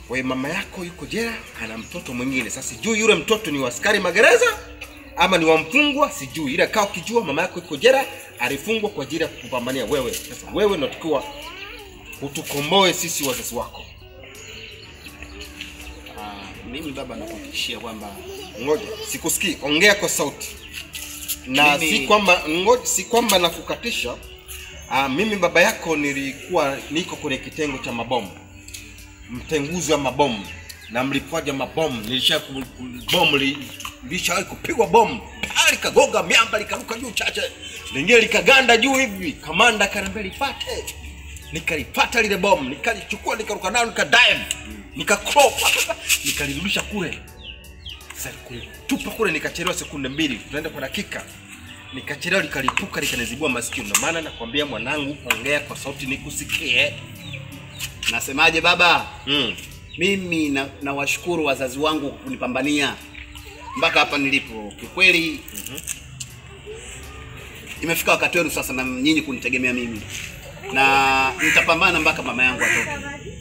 Kwa hiyo mama yako yuko jela, ana mtoto mwingine. Sasa sijui yule mtoto ni wa askari magereza ama ni wa mfungwa, sijui. Ila kaa ukijua mama yako yuko jela, alifungwa kwa ajili ya kupambania wewe. Sasa wewe unatakiwa utukomboe sisi wazazi wako. Ah, mimi baba nakuhakikishia kwamba Ngoja, sikusikii. Ongea kwa sauti. Na Mimi- si kwamba ngoja, si kwamba nakukatisha. Ah, mimi baba yako nilikuwa niko kwenye kitengo cha mabomu, mtenguzi wa mabomu na mlipuaji wa mabomu. Nilisha ku- ku- bomu li- lishawahi kupigwa bomu Ah, likagonga miamba likaruka juu chache, lingine likaganda juu hivi, kamanda akaniambia lipate, nikalipata lile bomu, nikalichukua nikaruka nalo nikadive, nikacrawl nikalirudisha kule sasa kulitupa kule nikachelewa sekunde mbili, tunaenda kwa dakika, nikachelewa likalipuka likanizibua masikio. Ndio maana nakwambia mwanangu, ongea kwa sauti nikusikie. nasemaje baba? Mm. Mimi na- nawashukuru wazazi wangu kwa kunipambania mpaka hapa nilipo. Kikweli imefika wakati wenu sasa na nyinyi kunitegemea mimi, na nitapambana mpaka mama yangu atoke.